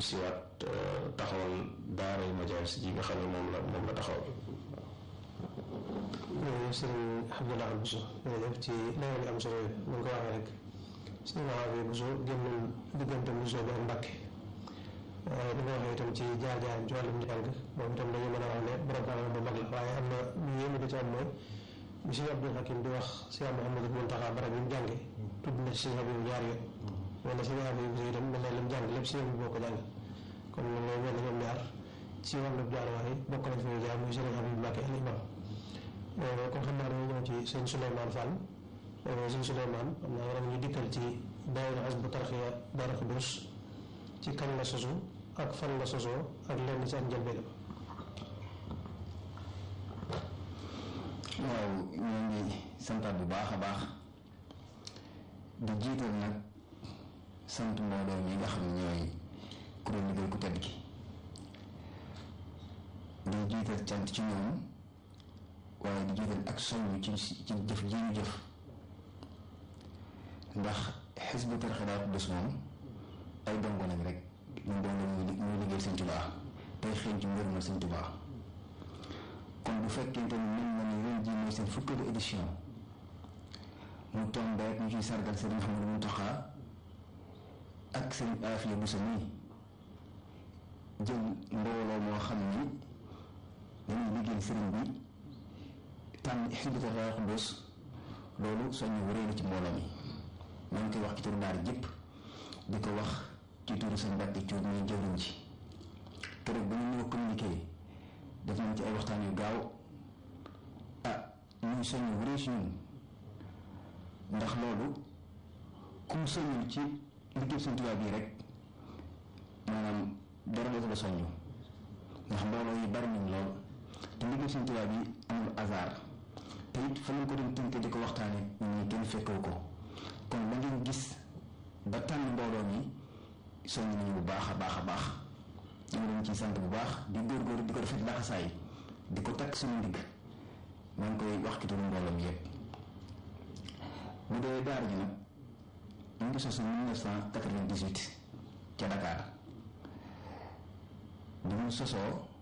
siwaat taxawal daara yu majaalis ji nga xam ne moom la moom la taxawal jërëjëf sëriñ Abdoulaye Bousso jërëjëf ci leeral yi am solo yi mu ngi ko waxee rek sëriñ Abdoulaye Bousso génnoon diggante Bousso bi ak Mbàkke waaye li nga waxee itam ci jaar-jaaram ci wàllum njàng moom itam dañu mën a wax ne borom xam bu mag la waaye am na lu yéeme da ci am mooy bi sëriñ Abdul Hakim di wax sëriñ Mouhamadou Mountakha barab yi mu jànge tudd na ci sëriñ Habib ñaar yoon wala sëriñ Habib Bousso itam mel na lim jàng lépp sëriñ bi boo ko jàng kon loolu mel na ñoom ñaar ci wàllu jaaruwaay bokk nañ fi ñu jaar muy sëriñ Habib Mbàkke al imam kon xam naa dañu ñëw ci sëñ Souleymane Fall sëñ Souleymane xam naa war ñu dikkal ci daayira Hizbut Tarqiyyah Daaru Xudoos ci kañ la sosu ak fan la sosoo ak lenn ci ak njëlbéenam waaw ñoo ngi santaat bu baax a baax di jiital nag sant mbooloo ñi nga xam ne ñooy kuréel liggéey ku tedd gi di jiital cant ci ñoom waaye di jiital ak soññ ci ci jëf ji ñu jëf ndax Hizbut Tarqiyyah Daaru Xudoos moom ay dongo lañ rek ñu dongo ñu liggéey Sëñ Tuubaa tey xëy ci mbir ma Sëñ Tuubaa kon bu fekkente ni mel na ni ren jii mooy seen fukkeelu édition mu tombé ñu ciy sargal Sëriñ Mouhamadou Mountakha ak Sëriñ Afiya Bousso nii jël mbooloo moo xam ni dañuy liggéey sëriñ bi tànn Hizbut Tarqiyyah Daaru Xudoos loolu soññu wëree na ci mbooloo mi maa ngi koy wax ci turu daara jëpp di ko wax ci turu seen mbàkk ci muy jëwriñ ci keroog ba ñu ñëw communiqué def nañ ci ay waxtaan yu gaaw ah ñuy soññu wëree ci ñun ndax loolu ku mu soññul ci liggéey Sëñ Tuubaa bii rek maanaam dara dootu la soññu ndax mbooloo yi bari nañ lool te liggéey Sëñ Tuubaa bi amul hasard te it fa lañ ko doon tënk di ko waxtaane ñun ñi kenn fekkewu ko kon la ngeen gis ba tànn mbooloo mi soññ nañu bu baax a baax a baax ñu leen ciy sant bu baax di góorgóorlu di ko defet laxasaay di ko takk suñu ndigg maa ngi koy wax ci turu mbooloo mi yépp bu dee daara ji nag ñu ngi sosu 1998 ca Dakar bi mu sosoo